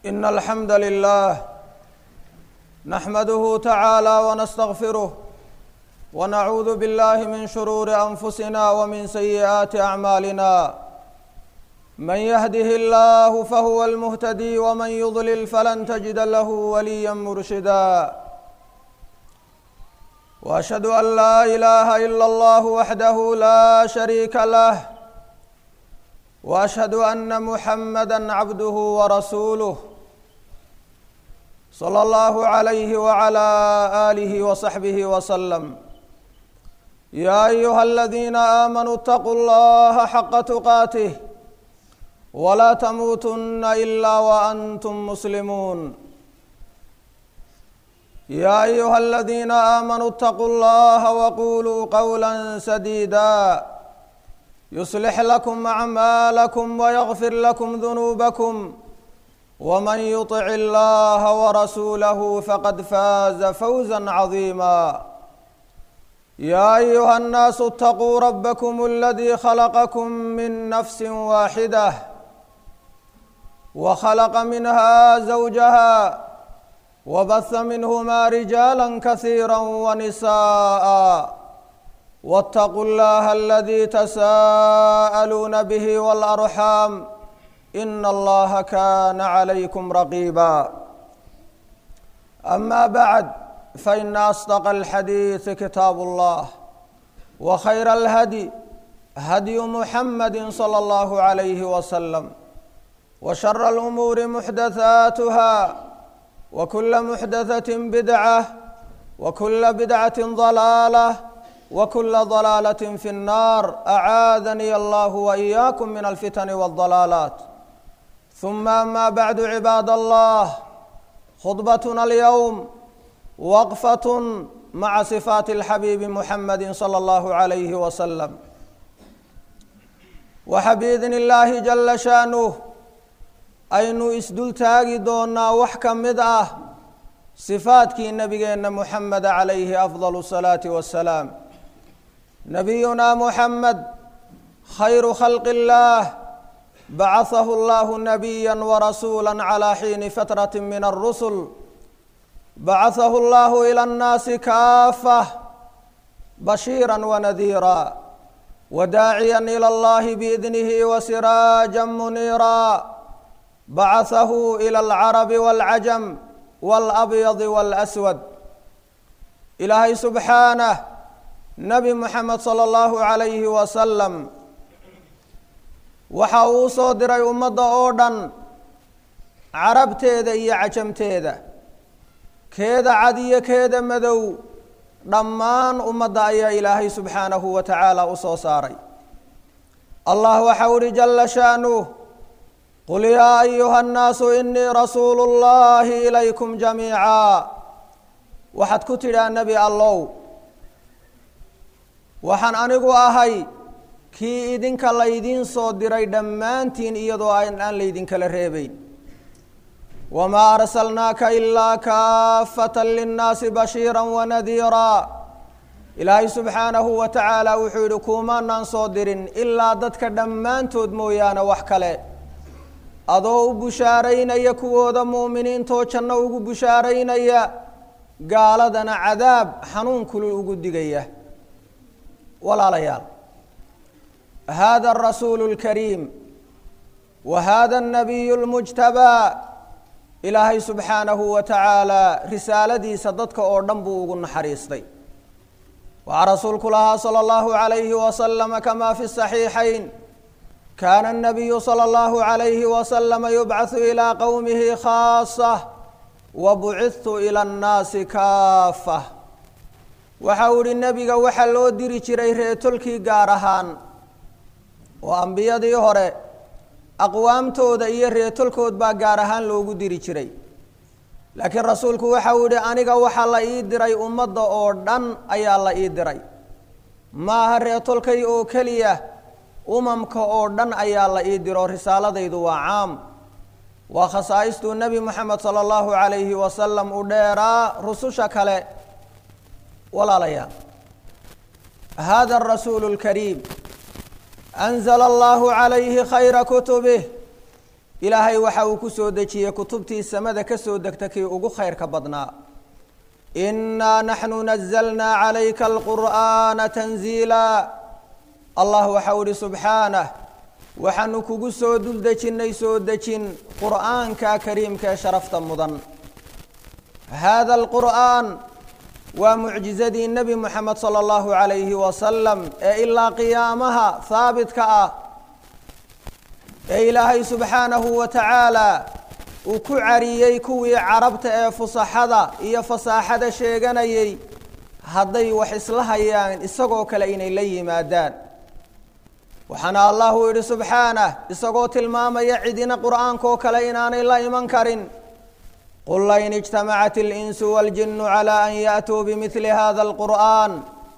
إن الحمد لله نحمده تعالى ونستغفره ونعوذ بالله من شرور أنفسنا ومن سيئات أعمالنا من يهده الله فهو المهتدي ومن يضلل فلن تجد له وليا مرشدا واشهد ان لا اله الا الله وحده لا شريك له واشهد ان محمدا عبده ورسوله صلى الله عليه وعلى اله وصحبه وسلم يا ايها الذين امنوا اتقوا الله حق تقاته ولا تموتن الا وانتم مسلمون يا ايها الذين امنوا اتقوا الله وقولوا قولا سديدا يصلح لكم اعمالكم ويغفر لكم ذنوبكم ومن يطع الله ورسوله فقد فاز فوزا عظيما يا ايها الناس اتقوا ربكم الذي خلقكم من نفس واحده وخلق منها زوجها وبث منهما رجالا كثيرا ونساء واتقوا الله الذي تساءلون به والارحام ان الله كان عليكم رقيبا اما بعد فان اصدق الحديث كتاب الله وخير الهدي هدي محمد صلى الله عليه وسلم وشر الامور محدثاتها وكل محدثه بدعه وكل بدعه ضلاله وكل ضلاله في النار اعاذني الله واياكم من الفتن والضلالات ثم اما بعد عباد الله خطبتنا اليوم وقفه مع صفات الحبيب محمد صلى الله عليه وسلم وحبيذن الله جل شانه aynu isdul taagi doonaa wax ka mid ah sifaadkii nebigeenna muxameda calayhi afdalu salaati wassalaam nabiyunaa muxamed khayru khalqi illaah bacahahu allahu nabiya warasuula calaa xiini fatrati min alrusul bacahahu allahu ila annaasi kaafah bashiira wanadiira wadaaciya ila allahi biidnihi wasiraaja muniira bacahahu ila alcarabi walcajam walabyadi walaswad ilaahay subxaanah nebi moxamed sala allahu calayhi wasalam waxa uu soo diray ummadda oo dhan carabteeda iyo cajamteeda keeda cad iyo keeda madow dhammaan ummadda ayaa ilaahay subxaanahu wa tacaala u soo saaray allah waxau uhi jala shaanuh qul yaa ayuha annaasu inii rasuulu llahi ilaykum jamiica waxaad ku tidhaa nebi allow waxaan anigu ahay kii idinka laydiin soo diray dhammaantiin iyadoo aan laydinkala reebeyn wamaa arsalnaaka ilaa kaafatan linnaasi bashiira wanadiira ilaahay subxaanahu wa tacaala wuxuu yihi kuumaanaan soo dirin ilaa dadka dhammaantood mooyaane wax kale adoo u bushaaraynaya kuwooda mu'miniintoo janno ugu bushaaraynaya gaaladana cadaab xanuun kulul ugu digaya walaalayaal hada arasuulu اlkariim wa hada الnabiyu اlmujtabaa ilaahay subxaanahu wa tacaala risaaladiisa dadka oo dhan buu ugu naxariistay waxaa rasuulku lahaa salى اllahu عalayhi wasalama kama fi الصaxiixayn kaana الnabiyu slى اllahu عalayhi waslama yubcaثu ilىa qowmihi khaasة wa bucidtu ilى اnnaasi kaafة waxa uu ihi nebiga waxaa loo diri jiray reetolkii gaar ahaan oo ambiyadii hore aqwaamtooda iyo reetolkood baa gaar ahaan loogu diri jiray laakiin rasuulku waxa uu yihi aniga waxaa la ii diray ummadda oo dhan ayaa la ii diray maaha reetolkay oo keliya umamka oo dhan ayaa la ii diro risaaladaydu waa caam waa khasaaistuu nebi moxamed sala allahu calayhi wasalam u dheeraa rususha kale walaalayaal hada arasuulu اlkariim anzala allahu calayhi khayra kutubih ilaahay waxa uu ku soo dejiyey kutubtii samada ka soo degta kii ugu khayrka badnaa innaa naxnu nazalnaa calayka alqur'aana tanziila allah waxa uu ihi subxaanah waxaanu kugu soo dul dejinnay soo dejin qur'aanka kariimka ee sharafta mudan hada alqur'aan waa mucjizadii nebi moxamed sala allahu calayhi wasalam ee ilaa qiyaamaha haabitka ah ee ilaahay subxaanahu wa tacaala uu ku cariyey kuwii carabta ee fusaxada iyo fasaaxada sheeganayay hadday wax isla hayaan isagoo kale inay la yimaadaan waxaana allahu yidhi subxaanah isagoo tilmaamaya cidina qur'aankaoo kale inaanay la iman karin qul lain ijtamacat اlinsu waاljinu calى an yأtuu bimili hada اlqur'an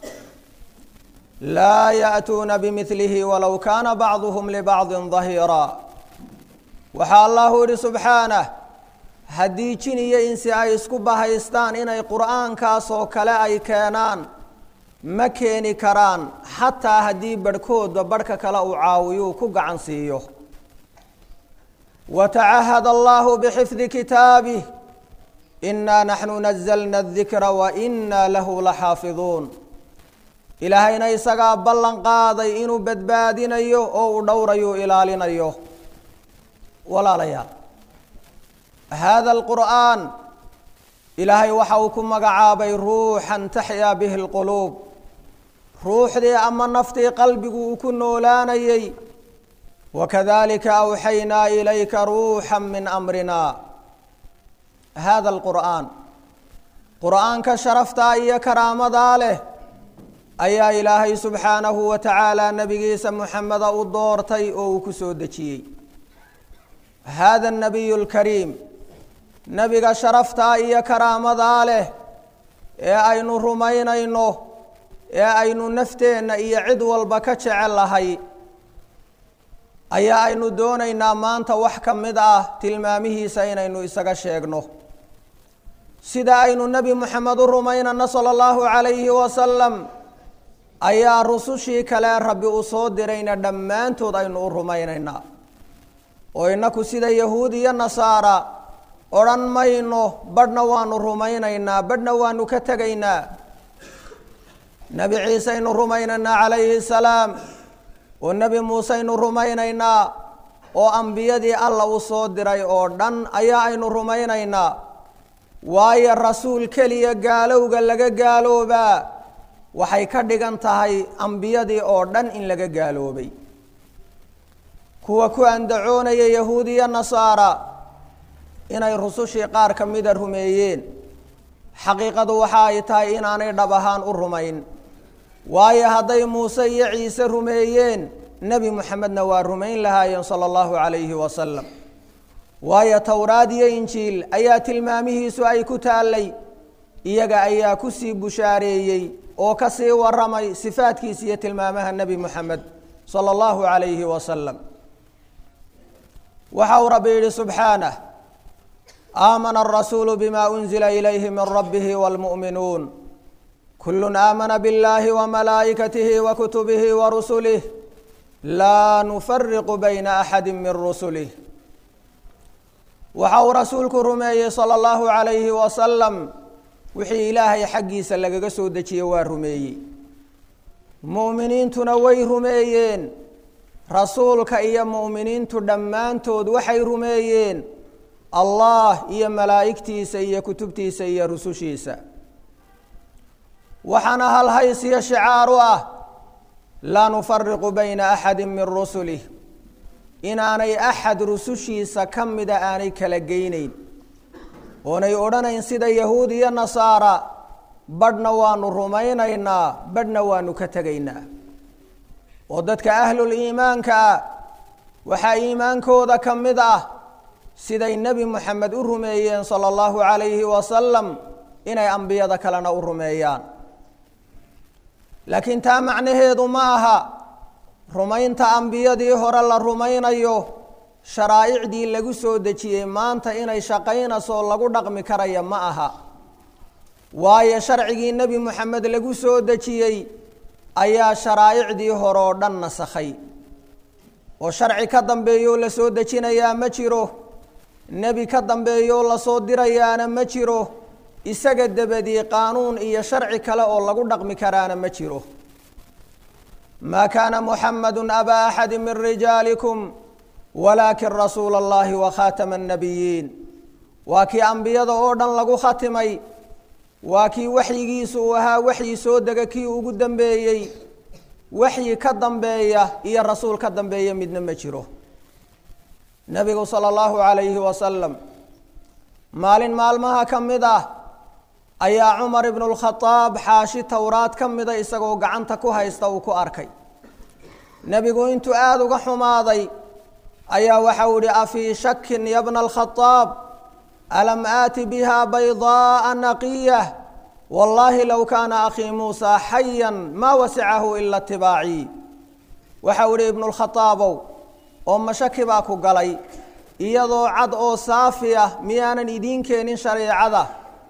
laa yأtuuna bimilihi walow kana bacduhm libacdi ظahiira waxaa allahu yihi subxaanah haddii jin iyo insi ay isku bahaystaan inay qur'aankaasoo kale ay keenaan ma keeni karaan xataa haddii barhkooda barhka kale uu caawiyuu ku gacan siiyo watacahad allahu bxifdi kitaabih inaa naxnu nazalna adikra wa inaa lahu laxaafiduun ilaahayna isagaa ballan qaaday inuu badbaadinayo oo uu dhowrayo ilaalinayo walaalayaal hada alqur'aan ilaahay waxa uu ku magacaabay ruuxan taxyaa bihi lquluub ruuxdii ama naftii qalbigu uu ku noolaanayey wakadalika awxaynaa ilayka ruuxa min amrina hada alqur'aan qur'aanka sharaftaa iyo karaamadaa leh ayaa ilaahay subxaanahu wa tacaala nebigiisa muxameda u doortay oo uu ku soo dejiyey hada anabiyu lkariim nebiga sharaftaa iyo karaamadaa leh ee aynu rumaynayno ee aynu nafteenna iyo cid walba ka jecel lahay ayaa aynu doonaynaa maanta wax ka mid ah tilmaamihiisa inaynu isaga sheegno sida aynu nebi moxamed u rumaynana sala allahu calayhi wasalam ayaa rusushii kale rabbi u soo dirayna dhammaantood aynu u rumaynaynaa oo innaku sida yahuud iyo nasaara odhan mayno badhna waanu rumaynaynaa badhna waanu ka tegaynaa nebi ciise aynu rumaynaynaa calayhi salaam oo nebi muuse aynu rumaynaynaa oo ambiyadii alla u soo diray oo dhan ayaa aynu rumaynaynaa waayo rasuul keliya gaalowga laga gaaloobaa waxay ka dhigan tahay ambiyadii oo dhan in laga gaaloobay kuwa ku andacoonaya yahuudiya nasaara inay rusushii qaar ka mida rumeeyeen xaqiiqadu waxa ay tahay inaanay dhab ahaan u rumayn waayo hadday muuse iyo ciise rumeeyeen nebi moxamedna waa rumayn lahaayeen sala allahu calayhi wasalam waayo towraad iyo injiil ayaa tilmaamihiisu ay ku taallay iyaga ayaa kusii bushaareeyey oo ka sii waramay sifaadkiisa iyo tilmaamaha nebi moxamed sala allahu calayhi wasalam waxa uu rabbi yidhi subxaanah aamana arasuulu bima unzila ilayhi min rabbihi wاlmu'minuun kulu aamana biاllahi wamalaa'ikatihi wakutubihi warusulih laa nufariqu bayna axadi min rusulih waxa uu rasuulku rumeeyey sala allahu calayhi wasalam wixii ilaahay xaggiisa lagaga soo dejiye waa rumeeyey mu'miniintuna way rumeeyeen rasuulka iyo mu'miniintu dhammaantood waxay rumeeyeen allah iyo malaa'igtiisa iyo kutubtiisa iyo rusushiisa waxaana halhays iyo shicaaru ah laa nufariqu bayna axadi min rusulih inaanay axad rusushiisa ka mida aanay kala geyneyn oonay odhanayn sida yahuud iyo nasaara badhna waanu rumaynaynaa badhna waanu ka tegaynaa oo dadka ahlul iimaanka ah waxaa iimaankooda ka mid ah siday nebi moxamed u rumeeyeen sala allahu calayhi wasalam inay ambiyada kalena u rumeeyaan laakiin taa macnaheedu ma aha rumaynta ambiyadii hore la rumaynayo sharaa'icdii lagu soo dejiyey maanta inay shaqaynasoo lagu dhaqmi karaya ma aha waayo sharcigii nebi moxamed lagu soo dejiyey ayaa sharaa'icdii hore oo dhan nasakhay oo sharci ka dambeeyoo la soo dejinayaa ma jiro nebi ka dambeeyoo lasoo dirayaana ma jiro isaga dabadii qaanuun iyo sharci kale oo lagu dhaqmi karaana ma jiro maa kaana muxamadu abaa axadi min rijaalikum walaakin rasuula allahi wa khaatama annabiyiin waa kii ambiyada oo dhan lagu khatimay waa kii waxyigiisu uu ahaa waxyi soo dega kii ugu dambeeyey waxyi ka dambeeya iyo rasuul ka dambeeya midna ma jiro nebigu sala allahu calayhi wasalam maalin maalmaha ka mid ah ayaa cumar ibnu lkhadaab xaashi towraad ka mida isagoo gacanta ku haysta uu ku arkay nebigu intuu aada uga xumaaday ayaa waxau ihi afii shakin ya bna alkhadaab alam aati biha baydaaa naqiyah wallaahi low kaana akhii muusaa xayan maa wasicahu ila itibaacii waxau ihi ibnulkhataabow oo mashaki baa ku galay iyadoo cad oo saafi ah miyaanan idiin keenin shareecada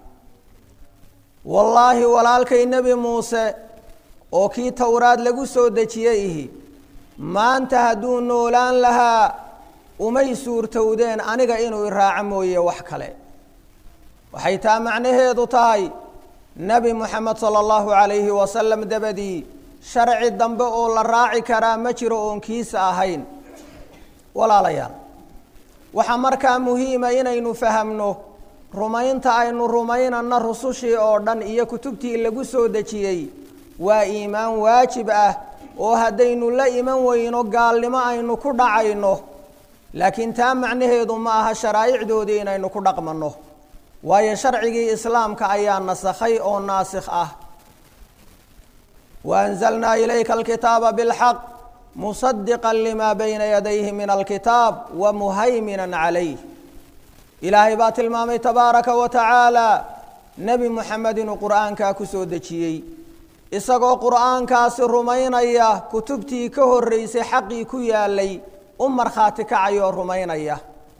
wallaahi walaalkay nebi muuse oo kii towraad lagu soo dejiyey ihi maanta hadduu noolaan lahaa umay suurtowdeen aniga inuu iraaco mooye wax kale waxay taa macnaheedu tahay nebi moxamed sala allahu calayhi wasalam dabadii sharci dambe oo la raaci karaa ma jiro oon kiisa ahayn walaalayaal waxaa markaa muhiima inaynu fahamno rumaynta aynu rumaynana rusushii oo dhan iyo kutubtii lagu soo dejiyey waa iimaan waajib ah oo haddaynu la iman weyno gaalnimo aynu ku dhacayno laakiin taa macnaheedu ma aha sharaa'icdoodii inaynu ku dhaqmanno waayo sharcigii islaamka ayaa nasakhay oo naasikh ah wa anzalnaa ilayka alkitaaba bilxaq musadiqa lima bayna yadayhi min alkitaab wa muhayminan calayh ilaahay baa tilmaamay tabaaraka wa tacaala nebi moxamed inuu qur'aankaa ku soo dejiyey isagoo qur'aankaasi rumaynaya kutubtii ka horreysay xaqii ku yaalay u markhaati kacayoo rumaynaya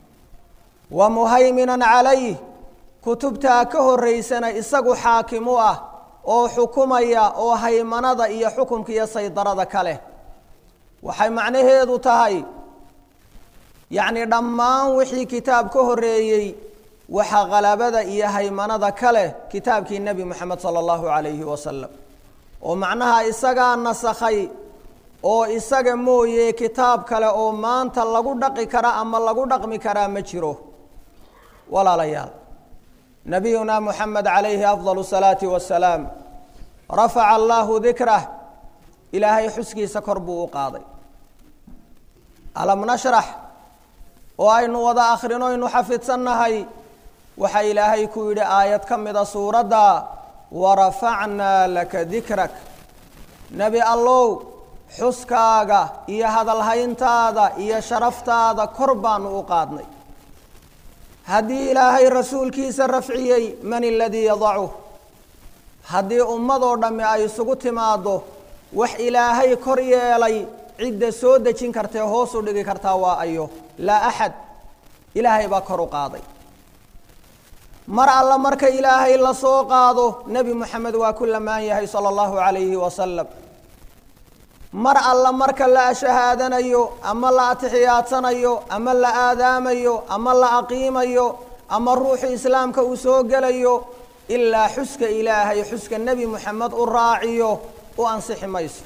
wa muhayminan calayh kutubtaa ka horreysana isagu xaakim u ah oo xukumaya oo haymanada iyo xukumka iyo saydarada ka leh waxay macnaheedu tahay yacni dhammaan wixii kitaab ka horreeyey waxaa qalabada iyo haymanada ka leh kitaabkii nebi moxamed sala allahu calayhi wasalam oo macnaha isagaa nasakhay oo isaga mooye kitaab kale oo maanta lagu dhaqi kara ama lagu dhaqmi karaa ma jiro walaalayaal nabiyuna moxamed calayhi afdal salaati wasalaam rafaca allahu dikrah ilaahay xuskiisa kor buu u qaaday alam nashrax oo aynu wada akhrino aynu xafidsannahay waxaa ilaahay ku yidhi aayad ka mida suuradda warafacnaa laka dikrak nebi allow xuskaaga iyo hadalhayntaada iyo sharaftaada kor baanu u qaadnay haddii ilaahay rasuulkiisa rafciyey man aladii yadacuh haddii ummadoo dhammi ay isugu timaaddo wax ilaahay kor yeelay cidda soo dejin kartee hoos u dhigi kartaa waa ayo laa axad ilaahay baa kor u qaaday mar alla marka ilaahay la soo qaado nebi moxamed waa ku lamaan yahay sala allahu calayhi wasalam mar alla marka la shahaadanayo ama la atixiyaadsanayo ama la aadaamayo ama la aqiimayo ama ruuxu islaamka uu soo gelayo ilaa xuska ilaahay xuska nebi moxamed u raaciyo u ansixi mayso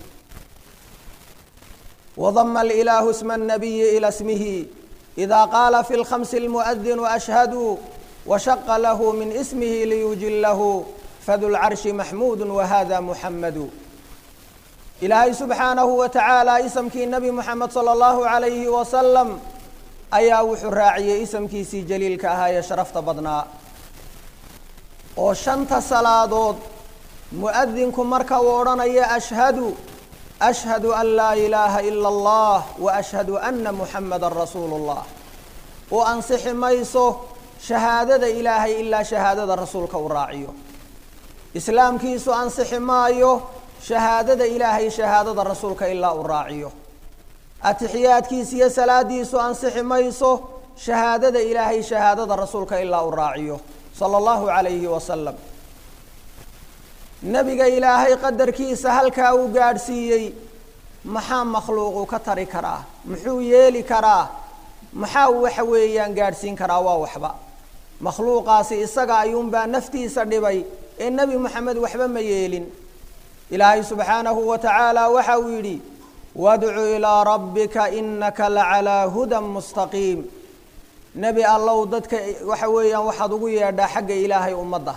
wadama alilaahu sma annabiyi ila smihi idaa qaala fi lkhamsi lmu'adinu ashhadu washaqa lahu min ismihi liyujilahu fadu lcarshi maxmuudu wahada muxamadu ilaahay subxaanahu wa tacaala isamkii nebi moxamed sala allahu calayhi wasalam ayaa wuxuu raaciyey isamkiisii jaliilka ahaa ee sharafta badnaa oo shanta salaadood mu'adinku marka uu odhanaya ashhadu ashhadu an laa ilaaha ila allah wa ashhadu ana muxamada rasuulu llah u ansixi mayso shahaadada ilaahay ilaa shahaadada rasuulka uu raaciyo islaamkiisu ansixi maayo shahaadada ilaahay shahaadada rasuulka ilaa uu raaciyo atixiyaadkiisa iyo salaadiisu ansixi mayso shahaadada ilaahay shahaadada rasuulka ilaa uu raaciyo sala allahu calayhi wasalam nebiga ilaahay qadarkiisa halkaa uu gaadhsiiyey maxaa makhluuqu ka tari karaa muxuu yeeli karaa maxaa waxa weeyaan gaadhsiin karaa waa waxba makhluuqaasi isaga ayuunbaa naftiisa dhibay ee nebi moxamed waxba ma yeelin ilaahay subxaanahu wa tacaala waxa uu yidhi wadcu ilaa rabbika inaka lacalaa hudan mustaqiim nebi allow dadka waxa weeyaan waxaad ugu yeedhaa xagga ilaahay ummadda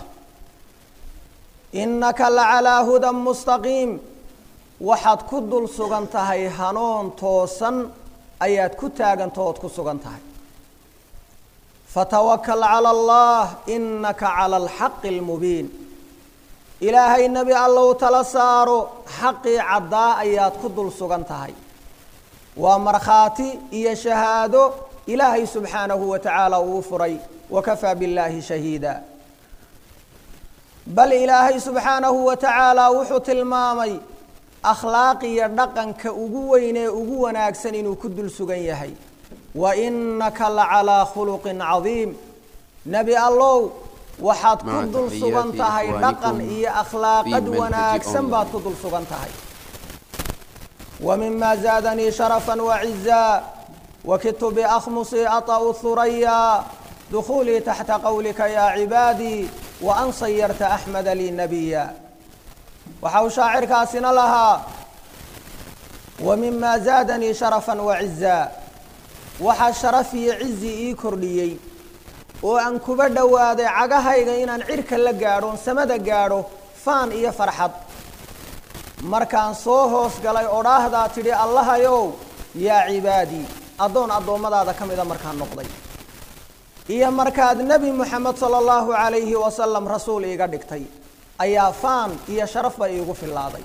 inaka lacalaa hudan mustaqiim waxaad ku dul sugan tahay hanoon toosan ayaad ku taaganta ood ku sugan tahay fatawakal cala allah inaka cala alxaqi almubiin ilaahay nebi allow tala saaro xaqii caddaa ayaad ku dul sugan tahay waa markhaati iyo shahaado ilaahay subxaanahu wa tacaala uu furay wakafaa billaahi shahiida bal ilaahay subxaanahu wa tacaala wuxuu tilmaamay akhlaaq iyo dhaqanka ugu weyn ee ugu wanaagsan inuu ku dul sugan yahay wa inaka lacalaa khuluqin cadiim nebi allow waxaad ku dul sugan tahay dhaqan iyo akhlaaqad wanaagsan baad ku dul sugan tahay wa mima zaadanii sharafan wacizaa wakidtu biakhmusi ata'u thuraya dukuulii taxta qowlika yaa cibaadii wa an sayarta axmeda lii nabiya waxa uu shaacirkaasina lahaa wa mima zaadanii sharafan wacizaa waxaa sharaf iyo cizi ii kordhiyey oo aan kuba dhowaaday cagahayga inaan cirka la gaadho samada gaadho faan iyo farxad markaan soo hoos galay odhaahdaa tidhi allahayow yaa cibaadii addoon addoommadaada ka mida markaan noqday iyo markaad nebi moxamed sala allahu calayhi wasalam rasuul iiga dhigtay ayaa faan iyo sharafba iigu fillaaday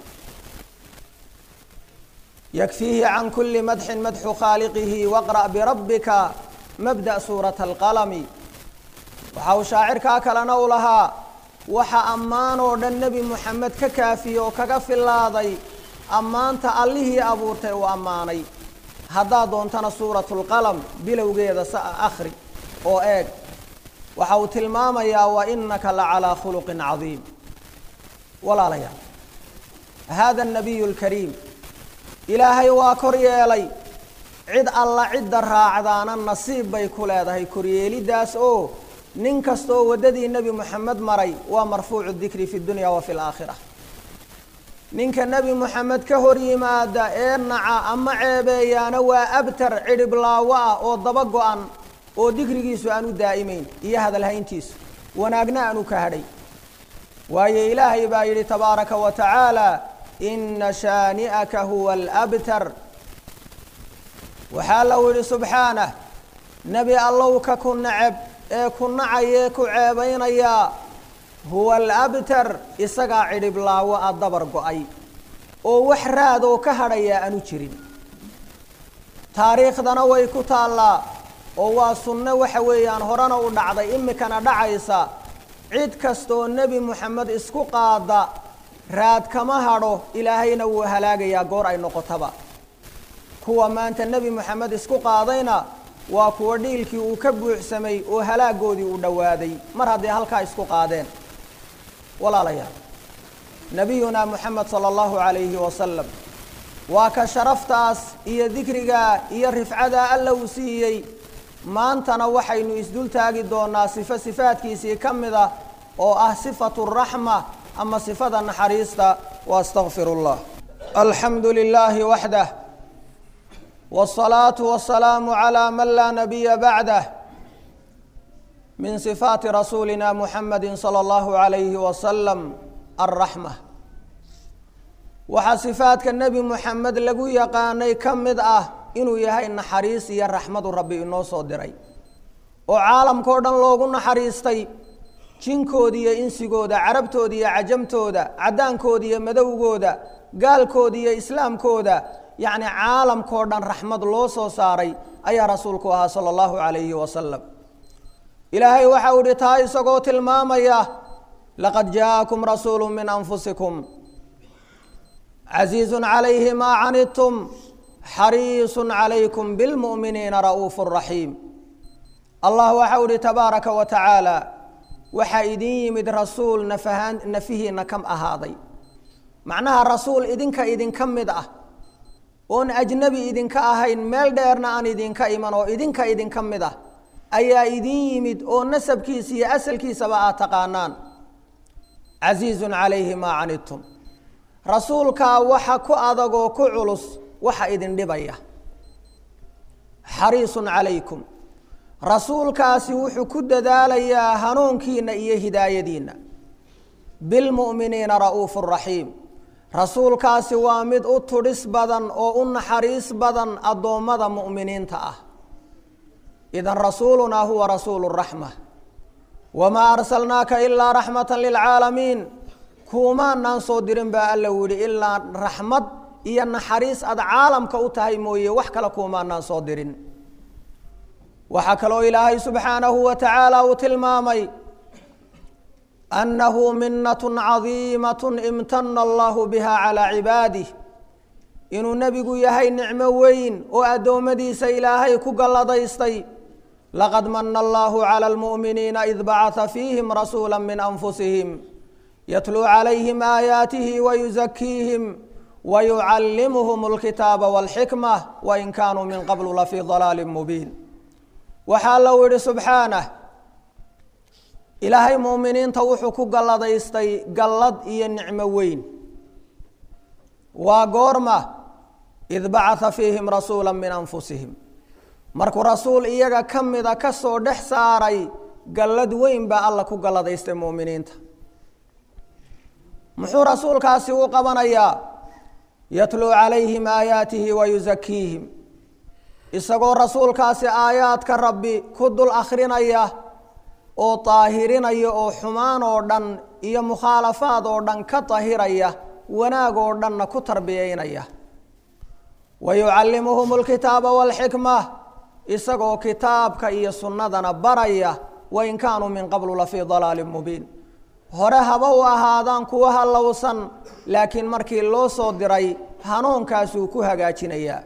yakfiihi can kuli madxin madxu khaaliqihi waqra' birabbika mabda' suurata alqalami waxa uu shaacirkaa kalena u lahaa waxa ammaan oo dhan nebi moxamed ka kaafiye oo kaga fillaaday ammaanta allihii abuurtay uu ammaanay haddaad doontana suuratulqalam bilowgeeda sa akhri oo eeg waxa uu tilmaamayaa wa inaka la calaa khuluqin cadiim walaalayaal hada anabiyu alkariim ilaahay waa kor yeelay cid alla cidda raacdaana nasiib bay ku leedahay koryeelidaas oo nin kastaoo waddadii nebi moxamed maray waa marfuucu dikri fi dunya wa fi laakhira ninka nebi moxamed ka hor yimaada ee naca ama ceebeeyaana waa abtar cidhiblaawo ah oo daba go-an oo dikrigiisu aan u daa'imayn iyo hadalhayntiisu wanaagna aanu ka hadhay waayo ilaahay baa yidhi tabaaraka wa tacaala ina shaani'aka huwa alabtar waxaa lau yidhi subxaanah nebi allow ka ku nacab ee ku nacayee ku ceebaynayaa huwa alabtar isagaa cidhiblaawo a dabar go-ay oo wax raad oo ka hadhayaa aanu jirin taariikhdana way ku taallaa oo waa sunno waxa weeyaan horena u dhacday imikana dhacaysa cid kastaoo nebi moxamed isku qaada raad kama hadho ilaahayna wuu halaagayaa goor ay noqotaba kuwa maanta nebi moxamed isku qaadayna waa kuwa dhiilkii uu ka buuxsamay oo halaagoodii uu dhowaaday mar hadday halkaa isku qaadeen walaalayaal nebiyunaa moxamed sala allahu calayhi wasalam waa ka sharaftaas iyo dikrigaa iyo rifcadaa alla uu siiyey maantana waxaynu isdul taagi doonaa sifo sifaadkiisii ka mid ah oo ah sifatu raxma ama sifada naxariista wa astaqfir اllah alxamdu lilaahi waxdah wالصalaaةu wasalaamu calى man laa nabiya bacdah min sifaati rasuulina muxamadi salى اllahu عalayhi wasalam alraxma waxaa sifaadka nebi moxamed lagu yaqaanay ka mid ah inuu yahay naxariis iyo raxmadu rabbi inoo soo diray oo caalamkao dhan loogu naxariistay jinkooda iyo insigooda carabtooda iyo cajamtooda caddaankooda iyo madowgooda gaalkooda iyo islaamkooda yacni caalamkao dhan raxmad loo soo saaray ayaa rasuulku ahaa sala allahu calayhi wasalam ilaahay waxa uu ihi taa isagoo tilmaamaya laqad jaa'akum rasuulu min anfusikum casiizun calayhi maa canidtum xariisun calaykum bilmu'miniina ra'uufu raxiim allah waxa u ihi tabaaraka wa tacaala waxaa idin yimid rasuul nafahaan nafihiina ka ahaaday macnaha rasuul idinka idinka mid ah oon ajnabi idinka ahayn meel dheerna aan idinka iman oo idinka idinka mid ah ayaa idin yimid oo nasabkiisa iyo asalkiisaba aad taqaanaan casiizun calayhi maa canidtum rasuulkaa waxa ku adagoo ku culus waxa idin dhibaya xariisun calaykum rasuulkaasi wuxuu ku dadaalayaa hanuunkiina iyo hidaayadiinna bilmu'miniina ra'uufu raxiim rasuulkaasi waa mid u tudhis badan oo u naxariis badan addoommada mu'miniinta ah idan rasuulunaa huwa rasuulu raxma wamaa arsalnaaka ilaa raxmatan lilcaalamiin kuumaanaan soo dirin baa alla yihi ilaa raxmad iyo naxariis aad caalamka u tahay mooye wax kale kuumaanaan soo dirin waxaa kaloo ilaahay subxaanahu wa tacaala uu tilmaamay annahu minatun cadiimatun imtana allahu biha calaa cibaadih inuu nebigu yahay nicmo weyn oo addoommadiisa ilaahay ku galladaystay laqad mana allahu cala almu'miniina id bacata fiihim rasuula min anfusihim yatluu calayhim aayaatihi wayuzakiihim wayucallimuhum alkitaaba walxikma wain kaanuu min qablu lafii dalaalin mubiin waxaa lou yihi subxaanah ilaahay mu'miniinta wuxuu ku galladaystay gallad iyo nicmo weyn waa goorma id bacata fiihim rasuula min anfusihim markuu rasuul iyaga ka mida ka soo dhex saaray gallad weyn baa alla ku galladaystay mu'miniinta muxuu rasuulkaasi u qabanayaa yatluu calayhim aayaatihi wayuzakiihim isagoo rasuulkaasi aayaadka rabbi ku dul akhrinaya oo daahirinaya oo xumaan oo dhan iyo mukhaalafaad oo dhan ka dahiraya wanaag oo dhanna ku tarbiyeynaya wa yucallimuhum alkitaaba waalxikma isagoo kitaabka iyo sunnadana baraya wain kaanuu min qablu lafii dalaalin mubiin hore haba u ahaadaan kuwa hallowsan laakiin markii loo soo diray hanuunkaasuu ku hagaajinayaa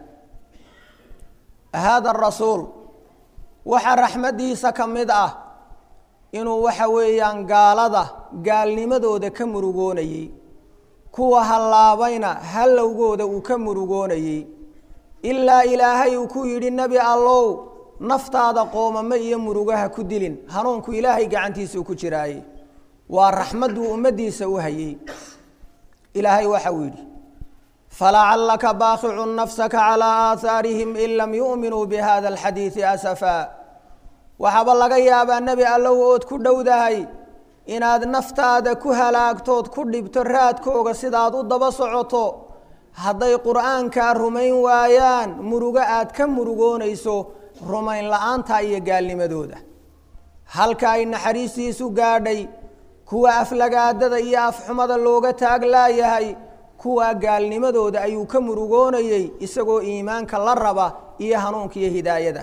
haada arasuul waxaa raxmaddiisa ka mid ah inuu waxa weeyaan gaalada gaalnimadooda ka murugoonayey kuwa hallaabayna hallowgooda uu ka murugoonayey ilaa ilaahay uu ku yidhi nebi allow naftaada qoomamo iyo murugaha ku dilin hanuunku ilaahay gacantiisuu ku jiraaye waa raxmadduu ummaddiisa u hayey ilaahay waxa uu yidhi falacallaka baakicun nafsaka calaa aahaarihim in lam yu'minuu bihada alxadiidi asafaa waxaaba laga yaabaa nebi allow ood ku dhowdahay inaad naftaada ku halaagtood ku dhibto raadkooga sidaad u daba socoto hadday qur'aankaa rumayn waayaan murugo aad ka murugoonayso rumayn la-aanta iyo gaalnimadooda halka ay naxariistiisu gaadhay kuwa aflagaadada iyo afxumada looga taag laayahay kuwa gaalnimadooda ayuu ka murugoonayey isagoo iimaanka la raba iyo hanuunka iyo hidaayada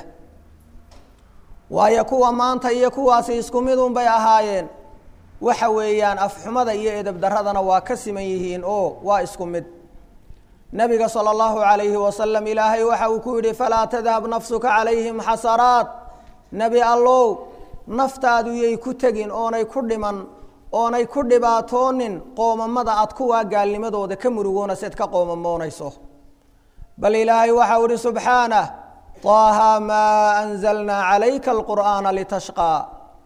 waayo kuwa maanta iyo kuwaasi isku midun bay ahaayeen waxa weeyaan afxumada iyo edabdaradana waa ka siman yihiin oo waa isku mid nabiga salى اllahu عalayhi wasalam ilaahay waxa uu ku yihi falaa tadhab nafsuka calayhim xasaraat nebi allow naftaadu yay ku tegin oonay ku dhiman oonay ku dhibaatoonin qoomamada aad kuwaa gaalnimadooda ka murugoonayseed ka qoomamoonayso bal ilaahay waxau ihi subxaanah طaaha maa anzalnaa calayka alqur'aana litashqaa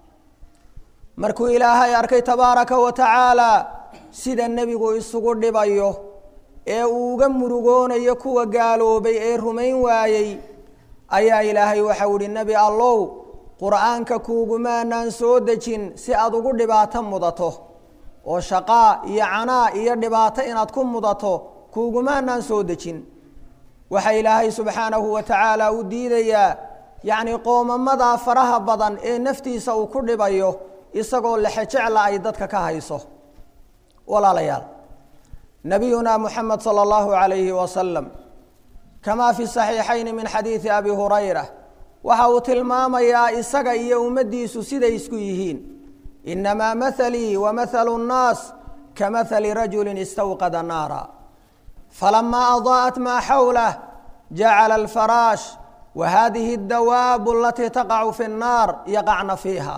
markuu ilaahay arkay tabaaraka wa tacaala sida nebigu isugu dhibayo ee uu uga murugoonayo kuwa gaaloobay ee rumayn waayey ayaa ilaahay waxau ihi nebi allow qur'aanka kuugumaanaan soo dejin si aad ugu dhibaato mudato oo shaqaa iyo canaa iyo dhibaato inaad ku mudato kuugumaanaan soo dejin waxaa ilaahay subxaanahu wa tacaala u diidayaa yacni qoomamadaa faraha badan ee naftiisa uu ku dhibayo isagoo lexejecla ay dadka ka hayso walaalayaal nabiyuna muxamed salى اllahu عalayhi wasalam kamaa fi saxiixayni min xadiidi abi hurayra waxa uu tilmaamayaa isaga iyo ummaddiisu siday isku yihiin inamaa mahalii wa mahalu الnaas kamahali rajuli istawqada naara falamaa adaa'at maa xawlah jacala alfaraash wa hadihi اdawaabu alatii taqacu fi الnaar yaqacna fiiha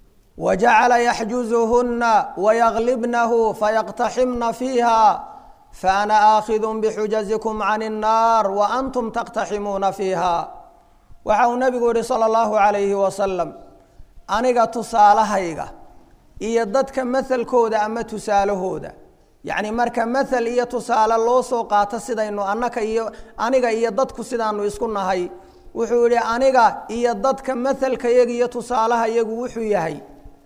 wajacala yaxjuzuhuna wayaglibnahu fayaqtaximna fiiha faana aakhidun bixujazikum can الnaar wa antum taqtaximuuna fiiha waxa uu nebigu yihi salى اllahu عalayhi wasalam aniga tusaalahayga iyo dadka mahalkooda ama tusaalahooda yacni marka mahal iyo tusaale loo soo qaato sidaynu annaka iyo aniga iyo dadku sidaanu isku nahay wuxuu yihi aniga iyo dadka mahalka yaga iyo tusaalaha yagu wuxuu yahay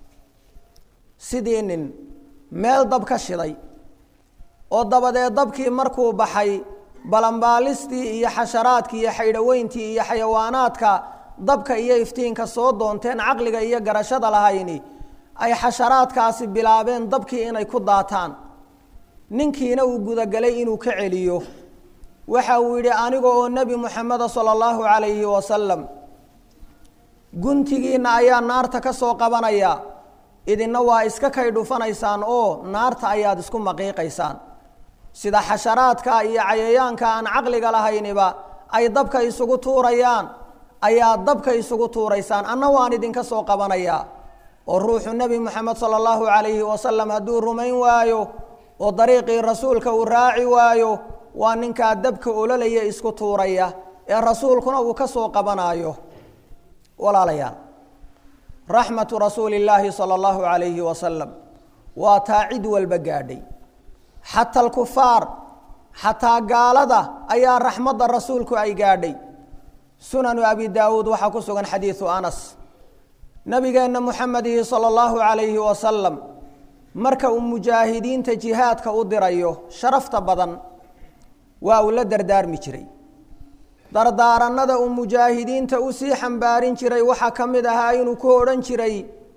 sidii nin meel dab ka shiday oo dabadeed dabkii markuu baxay balambaalistii iyo xasharaadkii iyo xaydhaweyntii iyo xayawaanaadka dabka iyo iftiinka soo doonteen caqliga iyo garashada lahayni ay xasharaadkaasi bilaabeen dabkii inay ku daataan ninkiina uu gudagalay inuu ka celiyo waxa uu yidhi aniga oo nebi moxameda sala allahu calayhi wasalam guntigiinna ayaa naarta ka soo qabanaya idinna waa iska kay dhufanaysaan oo naarta ayaad isku maqiiqaysaan sida xasharaadka iyo cayayaanka aan caqliga lahayniba ay dabka isugu tuurayaan ayaa dabka isugu tuuraysaan anna waan idinka soo qabanayaa oo ruuxu nebi moxamed sala allahu calayhi wasalam hadduu rumayn waayo oo dariiqii rasuulka uu raaci waayo waa ninkaa dabka ololaya isku tuuraya ee rasuulkuna uu ka soo qabanaayo walaalayaal raxmatu rasuuli illaahi sala allahu calayhi wasalam waa taa cid walba gaadhay xata alkufaar xataa gaalada ayaa raxmadda rasuulku ay gaadhay sunanu abi daawuud waxaa ku sugan xadiidu anas nabigeenna muxamedihi sala allahu calayhi wasalam marka uu mujaahidiinta jihaadka u dirayo sharafta badan waa uu la dardaarmi jiray dardaaranada uu mujaahidiinta usii xambaarin jiray waxaa ka mid ahaa inuu ku odhan jiray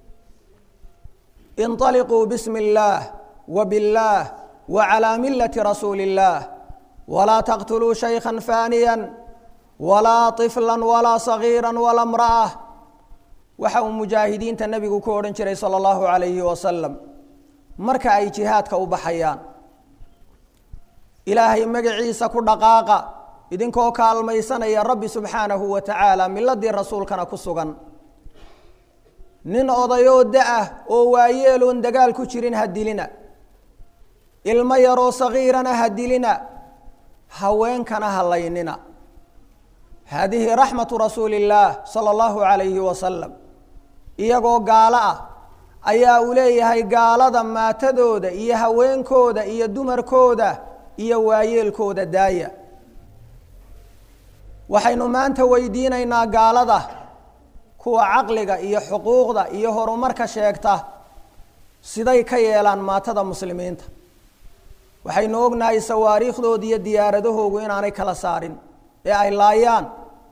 inطaliquu bismi اllaah wa biاllaah wa calaa milati rasuuli اllaah walaa taqtuluu shaykha faaniya walaa طifla walaa sagiira walaa mra'a waxa uu mujaahidiinta nebigu ku odhan jiray salى اllahu alayhi wasalam marka ay jihaadka u baxayaan ilaahay magaciisa ku dhaqaaqa idinkoo kaalmaysanaya rabbi subxaanahu wa tacaala miladii rasuulkana ku sugan nin odayoo da-ah oo waayeeloon dagaal ku jirin ha dilina ilmo yaroo sagiirana ha dilina haweenkana ha laynina haadihi raxmatu rasuuli illaah sala allahu calayhi wasalam iyagoo gaalo ah ayaa uu leeyahay gaalada maatadooda iyo haweenkooda iyo dumarkooda iyo waayeelkooda daaya waxaynu maanta weydiinaynaa gaalada kuwa caqliga iyo xuquuqda iyo horumarka sheegta siday ka yeelaan maatada muslimiinta waxaynu ognahay sawaariikhdooda iyo diyaaradahoogu inaanay kala saarin ee ay laayaan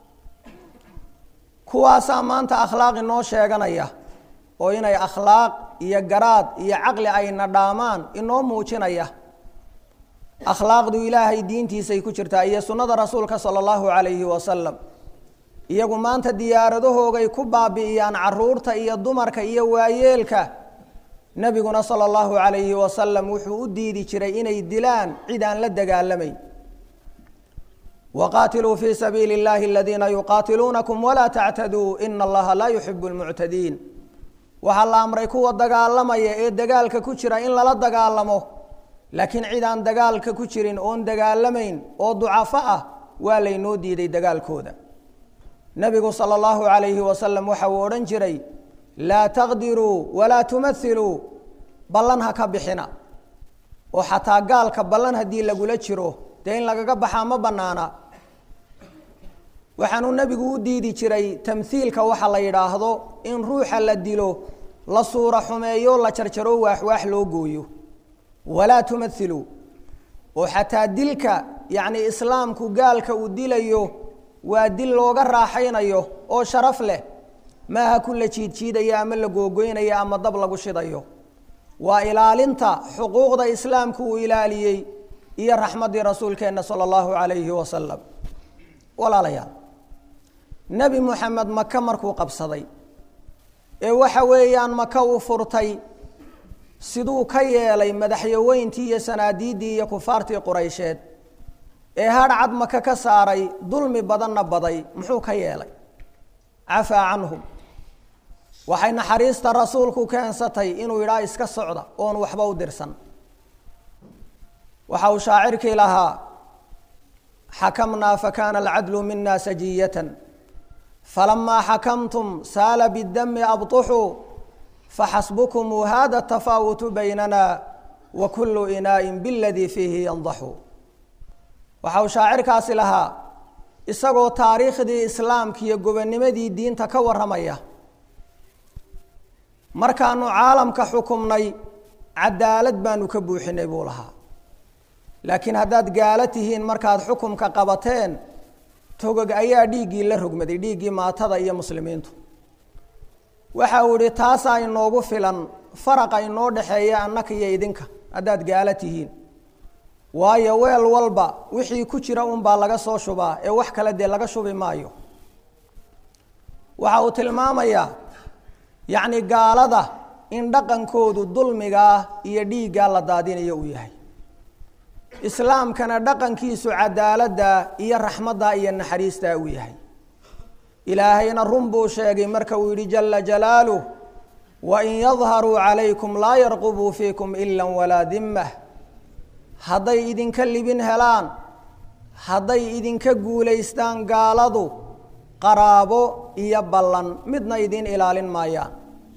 kuwaasaa maanta akhlaaq inoo sheeganaya oo inay akhlaaq iyo garaad iyo caqli ayna dhaamaan inoo muujinaya akhlaaqdu ilaahay diintiisay ku jirtaa iyo sunnada rasuulka sala allahu calayhi wasalam iyagu maanta diyaaradahoogay ku baabi'iyaan caruurta iyo dumarka iyo waayeelka nebiguna sala allahu calayhi wasalam wuxuu u diidi jiray inay dilaan cid aan la dagaalamayn waqaatiluu fii sabiili اllahi aladiina yuqaatiluunakum walaa tactaduu ina allaha laa yuxibu lmuctadiin waxaa la amray kuwa dagaalamaya ee dagaalka ku jira in lala dagaalamo laakiin cid aan dagaalka ku jirin oon dagaalamayn oo ducafo ah waa laynoo diiday dagaalkooda nebigu sala allahu calayhi wasalam waxa uu odhan jiray laa taqdiruu walaa tumathiluu ballan ha ka bixina oo xataa gaalka ballan haddii lagula jiro dee in lagaga baxaa ma bannaana waxaanuu nebigu u diidi jiray tamhiilka waxa la yidhaahdo in ruuxa la dilo la suura xumeeyo la jarjaro waaxwaax loo gooyo walaa tumathiluu oo xataa dilka yacni islaamku gaalka uu dilayo waa dil looga raaxaynayo oo sharaf leh maaha ku la jiidjiidaya ama la googoynaya ama dab lagu shidayo waa ilaalinta xuquuqda islaamku uu ilaaliyey iyo raxmaddii rasuulkeenna sala allahu calayhi wasalam walaalayaal nebi moxamed maka markuu qabsaday ee waxa weeyaan maka uu furtay siduu ka yeelay madaxyaweyntii iyo sanaadiiddii iyo kufaartii quraysheed ee hadhcad maka ka saaray dulmi badanna baday muxuu ka yeelay cafaa canhum waxay naxariista rasuulku keensatay inuu yidhaha iska socda oon waxba u dirsan waxa uu shaacirkii lahaa xakamnaa fakana alcadlu mina sajiyatan falamaa xakamtum saala bidami abطuxuu faxasbukum hada tafaawutu baynana wa kulu inaa'in biladii fiihi yandaxu waxa uu shaacirkaasi lahaa isagoo taariikhdii islaamka iyo gobonimadii diinta ka warramaya markaanu caalamka xukumnay cadaalad baanu ka buuxinay buu lahaa laakiin haddaad gaalo tihiin markaad xukumka qabateen togog ayaa dhiiggii la rogmaday dhiiggii maatada iyo muslimiintu waxa uu ihi taasaa inoogu filan faraqa inoo dhexeeya annaka iyo idinka haddaad gaalo tihiin waayo weel walba wixii ku jira unbaa laga soo shubaa ee wax kale dee laga shubi maayo waxa uu tilmaamayaa yacni gaalada in dhaqankoodu dulmigaa iyo dhiiggaa la daadinayo uu yahay islaamkana dhaqankiisu cadaaladda iyo raxmadda iyo naxariistaa uu yahay ilaahayna run buu sheegay marka uu yidhi jala jalaaluh wain yadharuu calaykum laa yarqubuu fiikum ila walaa dimmah hadday idinka libin helaan hadday idinka guulaystaan gaaladu qaraabo iyo ballan midna idin ilaalin maayaan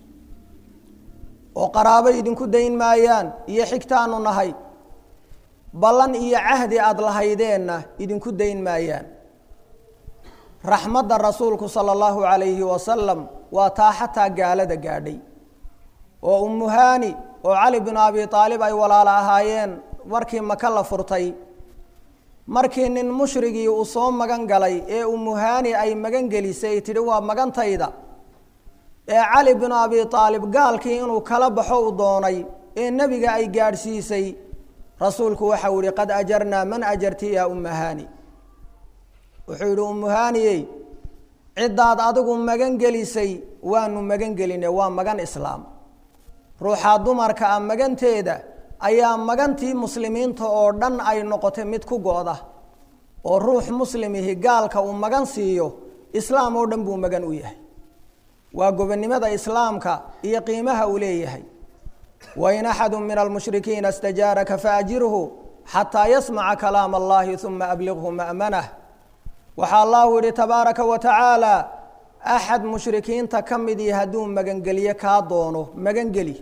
oo qaraabo idinku dayn maayaan iyo xigtaanu nahay ballan iyo cahdi aada lahaydeenna idinku dayn maayaan raxmadda rasuulku sala allahu calayhi wasalam waa taa xataa gaalada gaadhay oo umuhaani oo cali binu abi aalib ay walaalo ahaayeen markii maka la furtay markii nin mushrigii uu soo magan galay ee umuhaani ay magan gelisay tidhi waa magantayda ee cali binu abi aalib gaalkii inuu kala baxo u doonay ee nebiga ay gaadhsiisay rasuulku waxau yihi qad ajarnaa man ajarti yaa umuhaani wuxuu yidhi umuhaaniyey ciddaad adigu magan gelisay waanu magan geline waa magan islaam ruuxaa dumarka ah maganteeda ayaa magantii muslimiinta oo dhan ay noqotay mid ku go-da oo ruux muslimihi gaalka uu magan siiyo islaam oo dhan buu magan u yahay waa gobonnimada islaamka iyo qiimaha uu leeyahay wain axadu min almushrikiina istajaaraka faajirhu xataa yasmaca kalaam allahi uma abliqhu ma'manah waxaa allahu yihi tabaaraka wa tacaala axad mushrikiinta ka midii hadduu magangeliyo kaa doono magangeli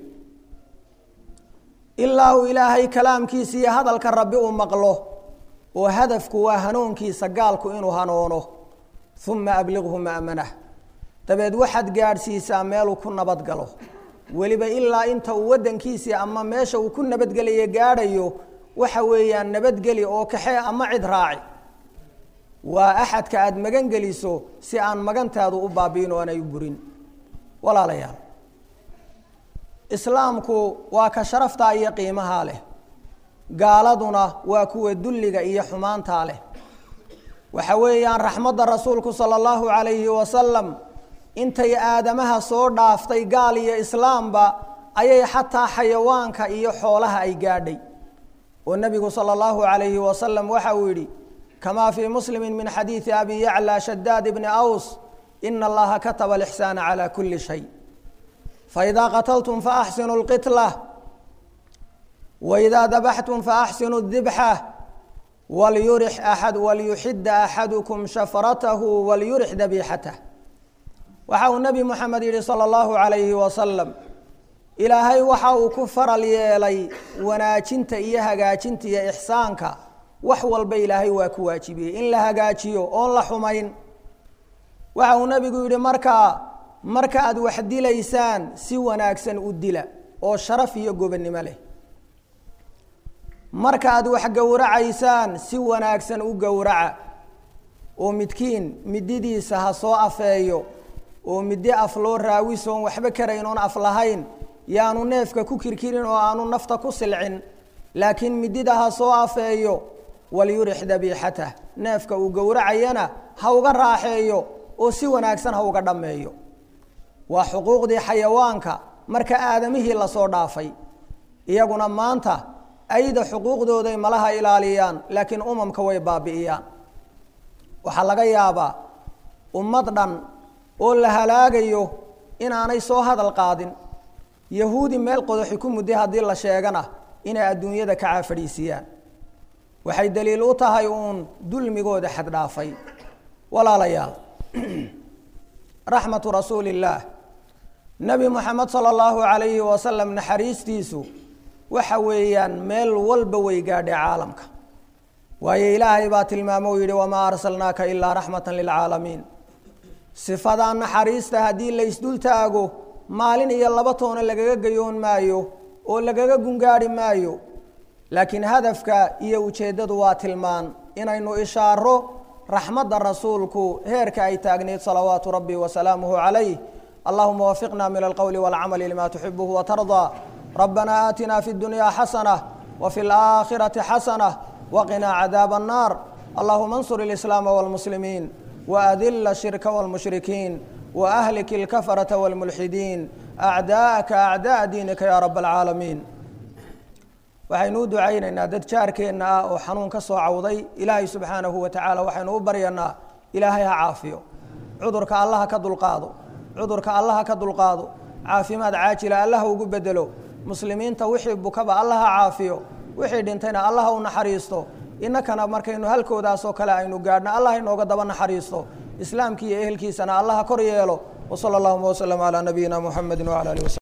ilaa uu ilaahay kalaamkiisa iyo hadalka rabbi uu maqlo oo hadafku waa hanuunkiisa gaalku inuu hanoono uma abliqhu ma'manah dabeed waxaad gaadhsiisaa meeluu ku nabad galo weliba ilaa inta uu waddankiisii ama meesha uu ku nabadgelayo gaadhayo waxa weeyaan nabadgeli oo kaxee ama cid raaci waa axadka aada magan geliso si aan magantaadu u baabi'in oo aanay u burin walaalayaal islaamku waa ka sharaftaa iyo qiimahaa leh gaaladuna waa kuwa dulliga iyo xumaantaa leh waxa weeyaan raxmadda rasuulku sala allahu calayhi wasalam intay aadamaha soo dhaaftay gaal iyo islaamba ayay xataa xayawaanka iyo xoolaha ay gaadhay oo nebigu sala allahu calayhi wasalam waxa uu yidhi kama fii muslimi min xadiidi abi yaclى shadaad bni aws ina allaha kataba alixsaana calى kuli shay faidaa qataltum faaxsinu اlqitla waidaa dabaxtum faaxsinu اdibxa walyurix aad walyuxida axadukum shafratahu walyurix dabiixatah waxa uu nebi moxamed yihi salى اllahu عalayhi wasalam ilaahay waxa uu ku faral yeelay wanaajinta iyo hagaajinta iyo ixsaanka wax walba ilaahay waa ku waajibiyey in la hagaajiyo oon la xumayn waxa uu nebigu yidhi markaa marka aad wax dilaysaan si wanaagsan u dila oo sharaf iyo gobonnimo leh marka aad wax gowracaysaan si wanaagsan u gowraca oo midkiin mididiisa ha soo afeeyo oo middi af loo raawisoon waxba karayn oon af lahayn yaanu neefka ku kirkirin oo aanu nafta ku silcin laakiin midida ha soo afeeyo walyurix dabiixatah neefka uu gowracayana ha uga raaxeeyo oo si wanaagsan ha uga dhammeeyo waa xuquuqdii xayawaanka marka aadamihii lasoo dhaafay iyaguna maanta ayda xuquuqdooday malaha ilaaliyaan laakiin umamka way baabi'iyaan waxaa laga yaabaa ummad dhan oo la halaagayo inaanay soo hadal qaadin yahuudi meel qodoxi ku mudday haddii la sheegana inay adduunyada ka caafadhiisiyaan waxay daliil u tahay uun dulmigooda xaddhaafay walaalayaal raxmatu rasuuli illaah nebi moxamed sala allahu calayhi wasalam naxariistiisu waxa weeyaan meel walba way gaadhay caalamka waayo ilaahay baa tilmaamo u yidhi wamaa arsalnaaka ilaa raxmatan lilcaalamiin sifadaa naxariista haddii la ysdul taago maalin iyo laba toona lagaga gayoon maayo oo lagaga gungaadhi maayo laakiin hadafka iyo ujeeddadu waa tilmaan inaynu ishaaro raxmadda rasuulku heerka ay taagneyd salawaatu rabbi wasalaamuhu calayh allahuma wafiqna min alqowli walcamali lima tuxibuhu watardaa rabbana aatina fi اdunyaa xasanة wfi اlآakhirati xasanة waqinaa cadaab الnaar allahuma اnsur اlislaama wاlmuslimiin waadila الshirka wاlmushrikiin waahlik اlkafaraةa wاlmulxidiin acdaءaka acdaء diinika ya rab اlcaalamiin waxaynu u ducaynaynaa dad jaarkeenna ah oo xanuun ka soo cawday ilaahay subxaanahu wa tacaala waxaynu u baryanaa ilaahay ha caafiyo cudurka allaha ka dulqaado cudurka allaha ka dulqaado caafimaad caajila allaha ugu bedelo muslimiinta wixii bukaba allaha caafiyo wixii dhintayna allaha u naxariisto innakana markaynu halkoodaasoo kale aynu gaadhna allah inooga daba naxariisto islaamkii iyo ehelkiisana allaha kor yeelo wsala allahuma wslm calaa nabiyina muxamedi wala alih waslm